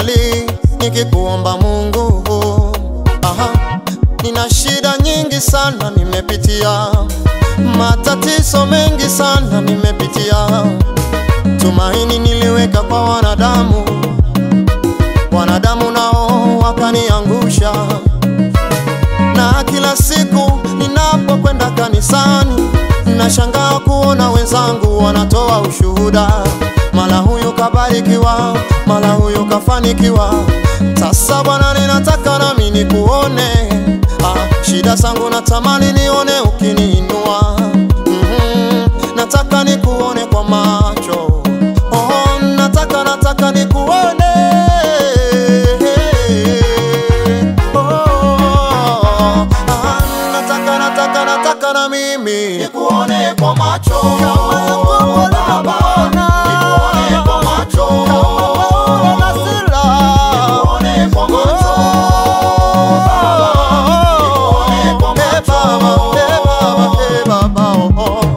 ninasali nikikuomba Mungu. Aha, nina shida nyingi sana nimepitia, matatizo mengi sana nimepitia. Tumaini niliweka kwa wanadamu, wanadamu nao wakaniangusha. Na kila siku ninapokwenda kanisani, nashangaa kuona wenzangu wanatoa ushuhuda, mala huyu kabarikiwa, mala huyu kafanikiwa. Sasa Bwana, ninataka nami nikuone. Ah, shida zangu natamani nione ukiniinua. Mhm, nataka nikuone kwa macho. Oh, nataka nataka nikuone. Oh, ah, nataka nataka nataka na mimi nikuone kwa macho. Baba, nikuone kwa macho. Nikuone kwa macho. Nikuone kwa macho. Eh, Baba, eh, Baba, oh, oh.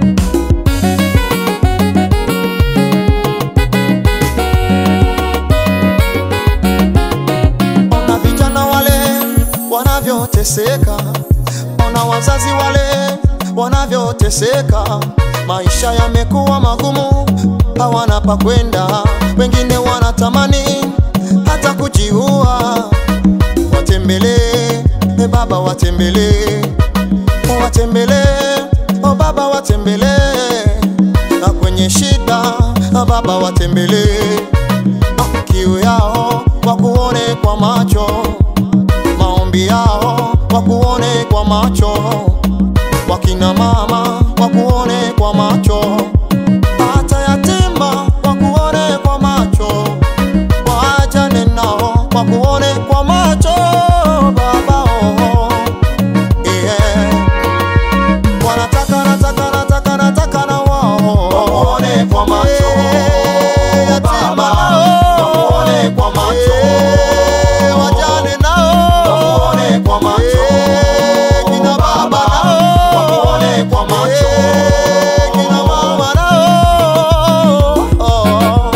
Ona vijana wale wanavyoteseka, ona wazazi wale wanavyoteseka. Maisha yamekuwa magumu, hawana pa kwenda, wengine wanatamani hata kujiua. Watembelee e Baba, watembelee, watembelee o Baba, watembelee na kwenye shida Baba, watembelee kiu yao wakuone kwa macho, maombi yao wakuone kwa macho, wakina mama wakuone kwa macho, hata yatima wakuone kwa macho, wajane nao wakuone kwa macho, Baba oh, yeah. Wanataka nataka nataka nataka na wao wakuone kwa macho Eh, yatima nao wakuone kwa macho Eh, wajane nao wakuone kwa macho Eh, kina baba nao wakuone kwa macho Eh, kina mama nao oh.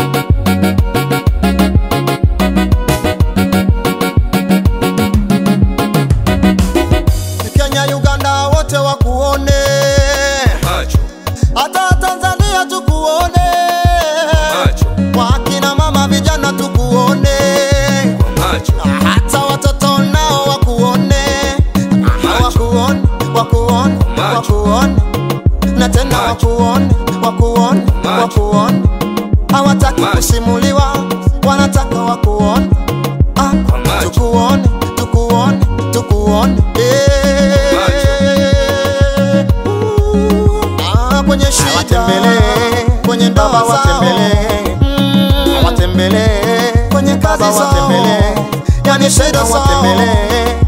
Kenya, Uganda wote wakuone, macho hata Tanzania tukuone, macho wakina mama vijana tukuone, macho hata watoto nao wakuone, wakuone, wakuone, wakuone, na tena wakuone, wakuone, wakuone, hawataki Macho. kusimuliwa, wanataka wakuone, ah, Macho. tukuone, tukuone, tukuone, eh. Ah, kwenye shida Watembelee, kwenye ndoa Baba zao watembelee, Mm, watembelee, kwenye kazi Baba zao watembelee, yani shida zao watembelee,